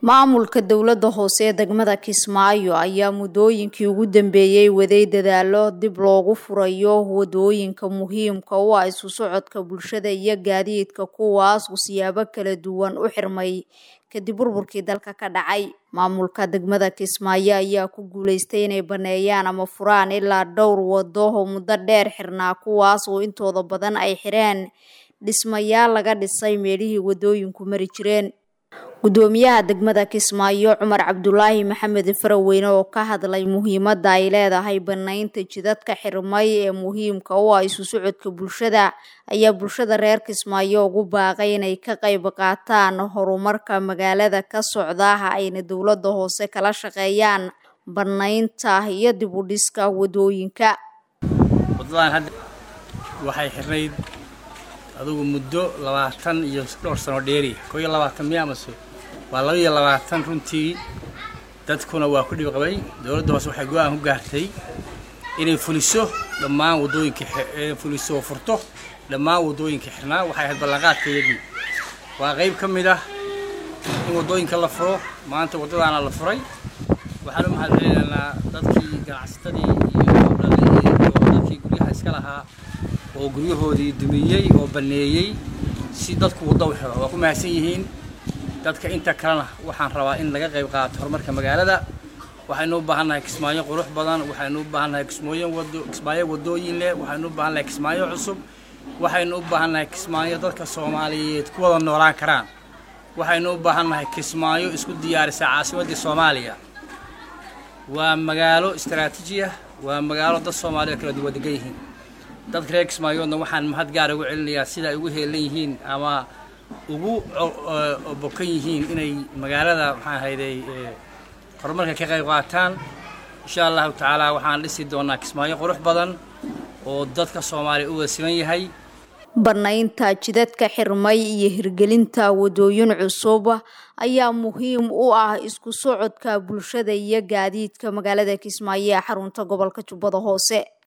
maamulka dowladda hoose ee degmada kismaayo ayaa muddooyinkii ugu dambeeyey waday dadaalo dib loogu furayo wadooyinka muhiimka u ah isu socodka bulshada iyo gaadiidka kuwaas uu siyaabo kala duwan u xirmay kadib burburkii dalka ka dhacay maamulka degmada kismaayo ayaa ku guuleystay inay baneeyaan ama furaan ilaa dhowr wado oo muddo dheer xirnaa kuwaas oo intooda badan ay xireen dhismayaal laga dhisay meelihii wadooyinku mari jireen gudoomiyaha degmada kismaayo cumar cabdulaahi maxamed faraweyne oo ka hadlay muhiimadda ay leedahay banaynta jidadka xirmay ee muhiimka u ah isu socodka bulshada ayaa bulshada reer kismaayo ugu baaqay inay ka qayb qaataan horumarka magaalada ka socda ayna dowladda hoose kala shaqeeyaan banaynta iyo dib u dhiska wadooyinka wadadan hadda waxay xirnayd adugu muddo labaatan iyo dhowr sano dheeri koo iyo labaatan miya amase waa laba iyo labaatan runtii dadkuna waa ku dhib qabay dowladda hoose waxay go-aan ku gaartay inay fuliso dhammaan wadooyinka fuliso oo furto dhammaan wadooyinka xirnaa waxay ahayd ballanqaadka iyagii waa qayb ka mid ah in wadooyinka la furo maanta waddadaana la furay waxaan u mahad celinaynaa dadkii ganacsatadii iyo dadkii guryaha iska lahaa oo guryahoodii dumiyey oo baneeyey si dadku waddo u xiro waa ku mahadsan yihiin dadka inta kalena waxaan rabaa in laga qayb qaato horumarka magaalada waxaynu u baahannahay kismaayo qurux badan waxaynu u baahannahay kismooyin wado kismaayo wadooyin leh waxaynu u baahannahay kismaayo cusub waxaynu u baahannahay kismaayo dadka soomaaliyeed ku wada noolaan karaan waxaynu u baahannahay kismaayo isku diyaarisa caasimaddii soomaaliya waa magaalo istaraatiiji ah waa magaalo dad soomaaliya kala duwan degan yihiin dadka reer kismaayoodna waxaan mahad gaara ugu celinayaa sida ay ugu heelan yihiin ama ugu bokan yihiin inay magaalada maxaan hayday horumarka ka qayb qaataan insha allahu tacaala waxaan dhisi doonaa kismaayo qurux badan oo dadka soomaaliya u wada siman yahay banaynta jidadka xirmay iyo hirgelinta wadooyin cusub ayaa muhiim u ah isku socodka bulshada iyo gaadiidka magaalada kismaayo ee xarunta gobolka jubbada hoose